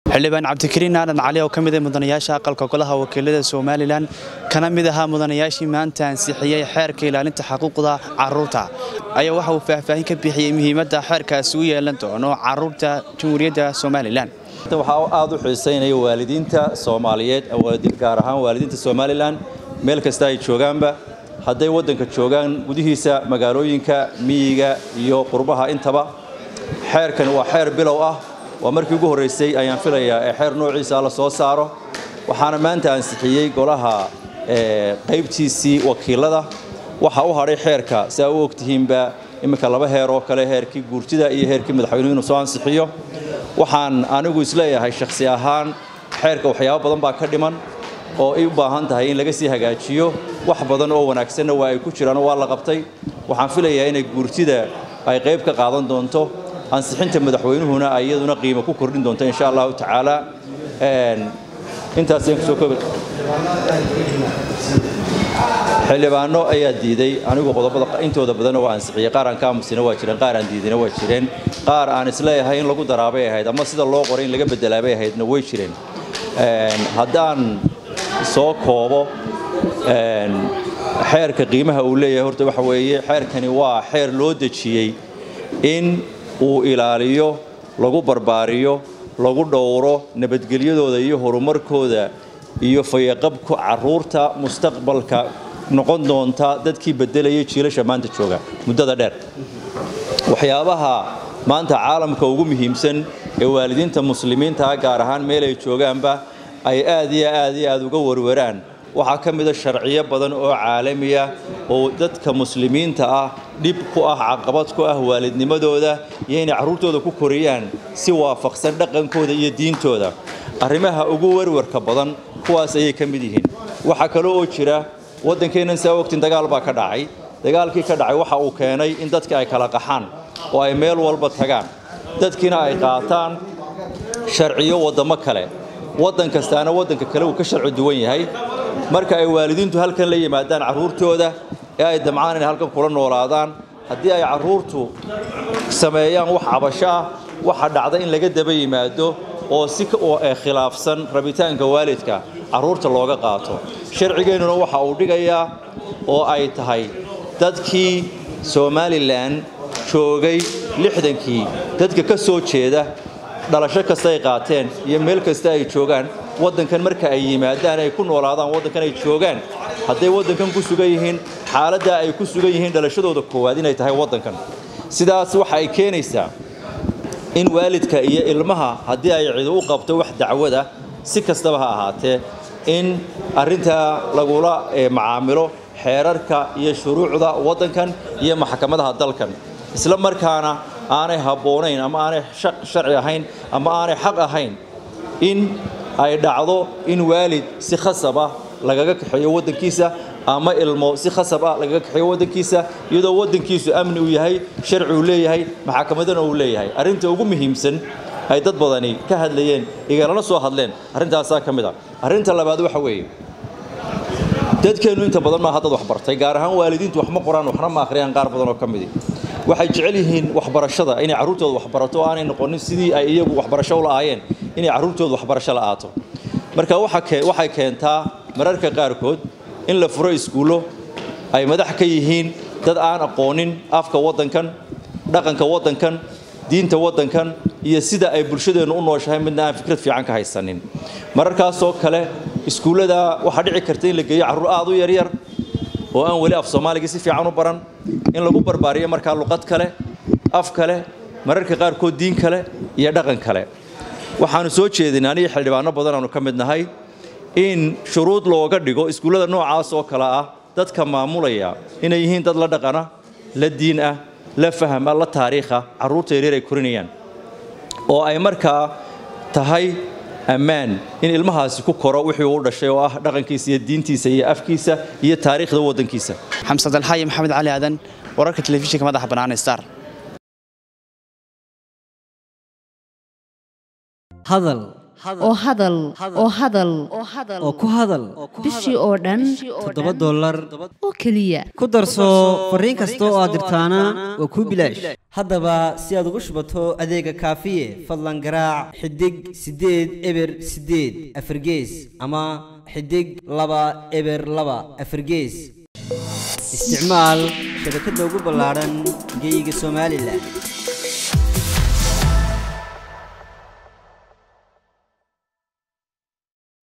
xildhibaan cabdikariin aadan cali oo ka mid ah mudanayaasha aqalka golaha wakiilada somalilan kana mid ahaa mudanayaashii maanta ansixiyey xeerka ilaalinta xuquuqda caruurta ayaa waxa uu faahfaahin ka bixiyey muhiimadda xeerkaasi u yeelan doono caruurta jamhuuriyadda somalilan waxaa aad u xiisaynaya waalidiinta soomaaliyeed gaar ahaan waalidiinta somalilan meel kasta ay joogaanba hadday waddanka joogaan gudihiisa magaalooyinka miyiga iyo qurbaha intaba xeerkan waa xeer bilow ah waa markii ugu horraysay ayaan filayaa ee xeer noociisa la soo saaro waxaana maanta ansixiyey golaha qaybtiisii wakiilada waxaa u hadhay xeerka si aa u ogtihiinba iminka laba heer oo kale heerkii guurtida iyo heerkii madaxweynuhu inuu soo ansixiyo waxaan anigu isleeyahay shakhsi ahaan xeerka waxyaabo badan baa ka dhiman oo ay u baahan tahay in laga sii hagaajiyo wax badan oo wanaagsanna waa ay ku jiraan waa la qabtay waxaan filayaa inay guurtida ay qayb ka qaadan doonto ansixinta madaxweynuhuna ay iyaduna qiimo ku kordhin doonto insha allahu tacaala intaas kusoo koobi xildhibaano ayaa diiday anigu qodobada intooda badan waa ansixiyey qaar aan ka aamusina waa jireen qaar aan diidina waa jireen qaar aan isleeyahay in lagu daraabay ahayd ama sida loo qoray in laga bedelaabay ahaydna way jireen haddaan soo koobo xeerka qiimaha uu leeyahay horta waxa weeye xeerkani waa xeer loo dejiyey in uu ilaaliyo lagu barbaariyo lagu dhowro nabadgelyadooda iyo horumarkooda iyo fayaqabku caruurta mustaqbalka noqon doonta dadkii bedelayay jiilasha maanta jooga muddada dheer waxyaabaha maanta caalamka ugu muhiimsan ee waalidiinta muslimiintaa gaar ahaan meel ay joogaanba ay aad iyo aad iyo aad uga warwaraan waxaa ka mida sharciyo badan oo caalamiya oo dadka muslimiinta ah dhib ku ah caqabad ku ah waalidnimadooda iyo inay carruurtooda ku koriyaan si waafaqsan dhaqankooda iyo diintooda arrimaha ugu warwarka badan kuwaas ayay ka mid yihiin waxaa kale oo jira waddankeennan saa ogtin dagaal baa ka dhacay dagaalkii ka dhacay waxa uu keenay in dadka ay kala qaxaan oo ay meel walba tagaan dadkiina ay qaataan sharciyo waddamo kale waddan kastaana waddanka kale uu ka sharci duwan yahay marka ay waalidiintu halkan la yimaadaan carruurtooda ee ay damcaan inay halkan kula noolaadaan haddii ay carruurtu sameeyaan wax cabasho ah waxa dhacda in laga daba yimaado oo si khilaafsan rabitaanka waalidka carruurta looga qaato sharcigeennuna waxa uu dhigayaa oo ay tahay dadkii somalilan joogay lixdankii dadka ka soo jeeda dhalasho kasta ay qaateen iyo meel kasta ay joogaan waddankan marka ay yimaadaan ay ku noolaadaan waddankan ay joogaan hadday waddankan ku sugan yihiin xaaladdaa ay ku sugan yihiin dhalashadooda koowaad inay tahay waddankan sidaas waxa ay keenaysaa in waalidka iyo ilmaha haddii ay cido u qabto wax dacwada si kastaba ha ahaatee in arrintaa lagula macaamilo xeerarka iyo shuruucda waddankan iyo maxkamadaha dalkan isla markaana aanay habboonayn ama aanay sharci ahayn ama aanay xaq ahayn in ay dhacdo in waalid si khasab ah lagaga kaxeeyo waddankiisa ama ilmo si khasab ah lagaga kaxeeyo waddankiisa iyadoo waddankiisu amni uu yahay sharci uu leeyahay maxakamadana uu leeyahay arrinta ugu muhiimsan ay dad badani ka hadlayeen igalana soo hadleen arrintaasaa ka mid a arrinta labaad waxa weeye dadkeennu inta badan maaha dad waxbartay gaar ahaan waalidiintu wax ma qoraan waxna ma akhriyaan qaar badan oo ka midi waxay jecel yihiin waxbarashada inay carruurtooda waxbarato oo aanay noqonin sidii ay iyagu waxbarasho u la'aayeen inay carruurtooda waxbarasho la'aato marka waxay keentaa mararka qaarkood in la furo iskuullo ay madax ka yihiin dad aan aqoonin afka waddankan dhaqanka waddankan diinta waddankan iyo sida ay bulshadeennu u nooshahay midna aan fikrad fiican ka haysanin mararkaasoo kale iskuullada waxaa dhici karta in la geeyo carruur aad u yaryar oo aan weli af soomaaliga si fiican u baran in lagu barbaariyo markaa luqad kale af kale mararka qaarkood diin kale iyo dhaqan kale waxaanu soo jeedin aniga xildhibaano badan aanu ka mid nahay in shuruud looga dhigo iskuullada noocaas oo kale ah dadka maamulaya inay yihiin dad la dhaqana la diin ah la fahama la taariikha carruurta yaryar ay korinayaan oo ay markaa tahay ammaan in ilmahaasi ku koro wixii uu dhashay oo ah dhaqankiisa iyo diintiisa iyo afkiisa iyo taariikhda waddankiisa xamsad alxaayi maxamed cali aadan wararka telefishinka madaxa bannaan star hadal oo hadal oo hadal oo ku hadal bishii oo dhan toddoba dollar oo keliya ku darso fariin kasta oo aad dirtaana waa kuu bilaash haddaba si aad ugu shubato adeega kaafiye fadlan garaac xidig siddeed eber siddeed afargees ama xidig laba eber laba afargees isticmaal shabakadda ugu ballaadhan geyga somalilan